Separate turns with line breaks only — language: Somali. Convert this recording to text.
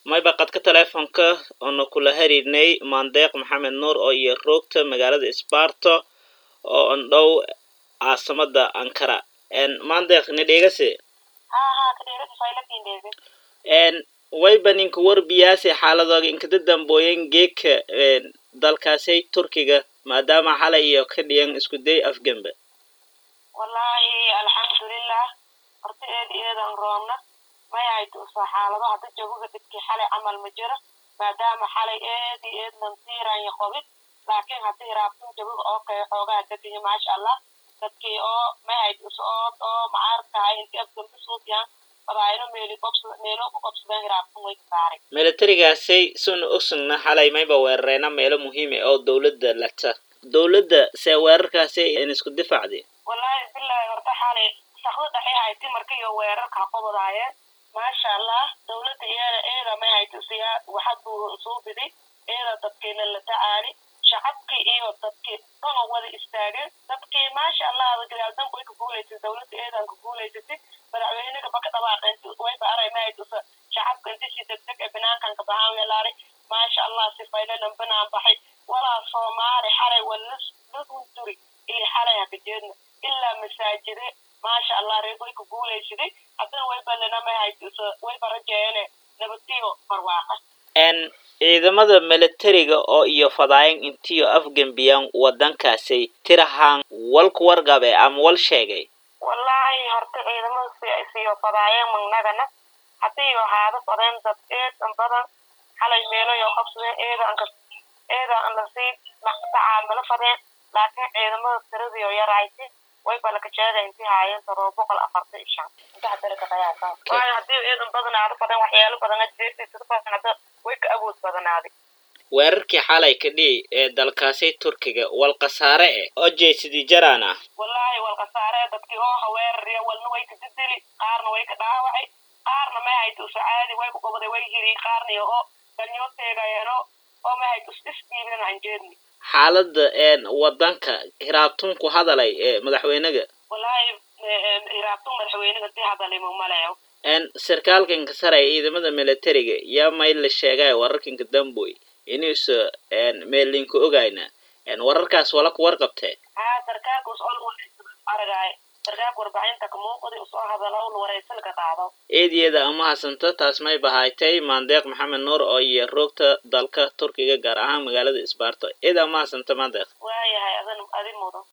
mayba qadka teleefonka oona kula xiriirnay maandeeq maxamed nuur oo iyo roogta magaalada sbarto oo an dhow caasimada ankara maandeeq ni dhegase wayba ninka warbiyaase xaaladooga inkada dambooyen geedka dalkaasay turkiga maadaama xalay iyo ka dhiyan isku day afgembe
wallaahi alxamdulilah horta eed eedan roobna mayayta uso xaalado hadda jabuga dadkii xalay camal ma jiro maadaama xalay eedi eed nansiiranya qobid laakiin hadda hiraabtun jabuga oo kale xoogaa degiyo maasha allah dadkii oo mayayta uso ood oo macaarkahay inti afgembe suufiyan badaayno meeli qobsada meelo ku qobsadeen hiraabtun way kasaaray
milatarigaasay suna ogsugna xalay mayba weerareena meelo muhiime oo dowladda lagta dowladda see weerarkaasay in isku difaacdi
wallaahi bilahi horta xalay sakdo dhaxi hayti markiyo weerarka qobadaayeen maasha allah dowladda iyada eeda may hayta siyaa waxad buu soo biday eeda dadkiina la tacaali shacabkii iyo dadkii dhana wada istaageen dadkii maasha allah gadaal way ka guulaysay dowladda eedan ka guulaysatay madaxweynaga baka dhawaaqeen wayba aray may hayta shacabka intisi degdeg ee banaankan ka baxaan weelaaray maasha allah si faylalan banaan baxay walaa soomaali xalay wala ladunduri ili xalay haka jeedna ilaa masaajide maasha allah reer way ka guulaysaday haddana wayba lenamay hayta wayba rajeeyane nabadiyo barwaaqa
ciidamada milatariga oo iyo fadaayan intiyo afgembiyaan wadankaasay tirahaan walku wargabe ama wal sheegay
wallaahi horta ciidamada siyo fadaayeen magnagana hadiyo haada fadeen dad eedan badan xalay meeloyo qabsadeen eedaanka eeda an lasii tacaamalo fadeen laakiin ciidamada tiradiyo yarayti way balakajeeda inti haayeen todoba boqol afartan iyo shan inta hadala ka qayaasa waayo hadii eedan badanaado badan waxyaalo badan jeertay sida badan hadda way ka awood badanaaday
weerarkii xalay ka dhihi ee dalkaasay turkiga wal khasaare eh oo jeesidii jaraan ah
wallaahi wal khasaare dadkii oo haweerariya walna way ka didili qaarna way ka dhaawacay qaarna may hayta uso caadi way ku gobaday way hiri qaarna iyo oo danyo teegayeeno oo may hayta us isdhiibin aan jeedni
xaalada wadanka hiraabtunku hadalay ee madaxweynaga
wallaahi hiraabtun madaxweynaga si hadalay mumaleeyo
sarkaalkanka sare ee ciidamada milatariga yaa may la sheegay wararkanka damboy inuusa meelinka ogayna wararkaas wala ku warqabtee
haa sarkaalka us ol aragaay sarkaalka warbaahinta ka muuqday usoo hadalo ul waraysan ka qaado
eedyada ama hasanta taas may bahaaytay maandeeq maxamed nuur oo iyo roogta dalka turkiga gaar ahaan magaalada isbaarto eed ama hasanta maandeeq
waayahay adan adi mudan